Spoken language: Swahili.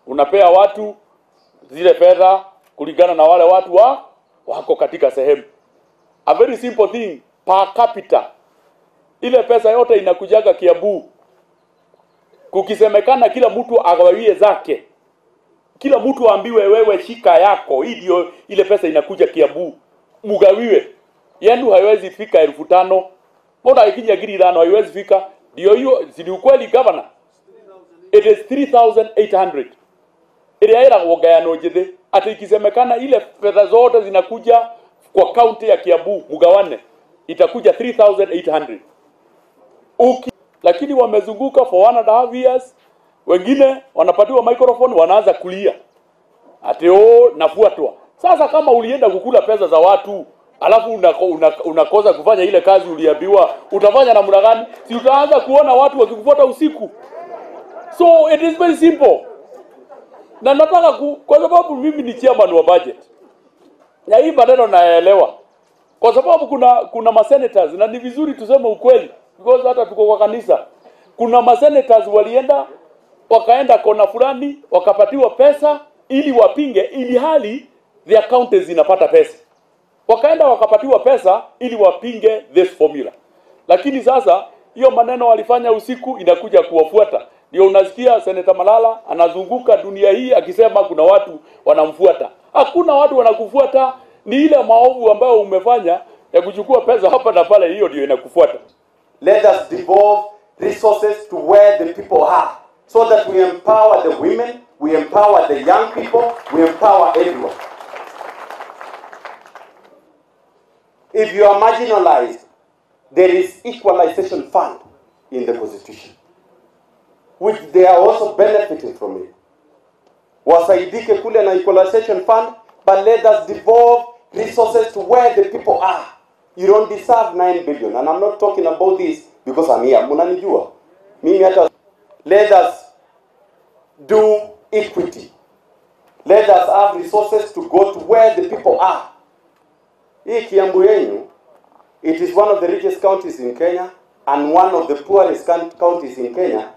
unapea watu zile fedha kulingana na wale watu wa wako katika sehemu. A very simple thing per capita, ile pesa yote inakujaga Kiambu. Kukisemekana kila mtu agawie zake, kila mtu aambiwe wewe shika yako, hii ndio ile pesa inakuja Kiambu, mugawiwe. Yenu haiwezi fika elfu tano mbona ikija giri tano haiwezi fika? Ndio hiyo, si ni ukweli governor? It is 3800 ĩrĩa ĩragwo ngayano njĩthĩ atĩ ikisemekana ile fedha zote zinakuja kwa kaunti ya Kiambu mgawane itakuja 3800 Uki, lakini wamezunguka for one and a half years, wengine wanapatiwa microphone wanaanza kulia ati oh, nafuatwa. Sasa kama ulienda kukula pesa za watu alafu unakosa una, unakosa kufanya ile kazi uliambiwa, utafanya namna gani? Si utaanza kuona watu wakikufuata usiku? So it is very simple na nataka ku, kwa sababu mimi ni chairman wa budget na hii maneno naelewa, kwa sababu kuna kuna masenators na ni vizuri tuseme ukweli, because hata tuko kwa kanisa, kuna masenators walienda wakaenda kona fulani wakapatiwa pesa ili wapinge, ili hali their counties zinapata pesa, wakaenda wakapatiwa pesa ili wapinge this formula, lakini sasa hiyo maneno walifanya usiku inakuja kuwafuata ndio unasikia seneta Malala anazunguka dunia hii akisema kuna watu wanamfuata. Hakuna watu wanakufuata, ni ile maovu ambayo umefanya ya kuchukua pesa hapa na pale, hiyo ndio inakufuata. Let us devolve resources to where the people are so that we empower the women, we empower the young people, we empower everyone. If you are marginalized, there is equalization fund in the constitution which they are also benefiting from it. Wasaidike kule na equalization fund, but let us devolve resources to where the people are. You don't deserve 9 billion. And I'm not talking about this because I'm here. Munanijua. Mimi hata let us do equity. Let us have resources to go to where the people are. Hii Kiambu yenyu, it is one of the richest counties in Kenya and one of the poorest counties in Kenya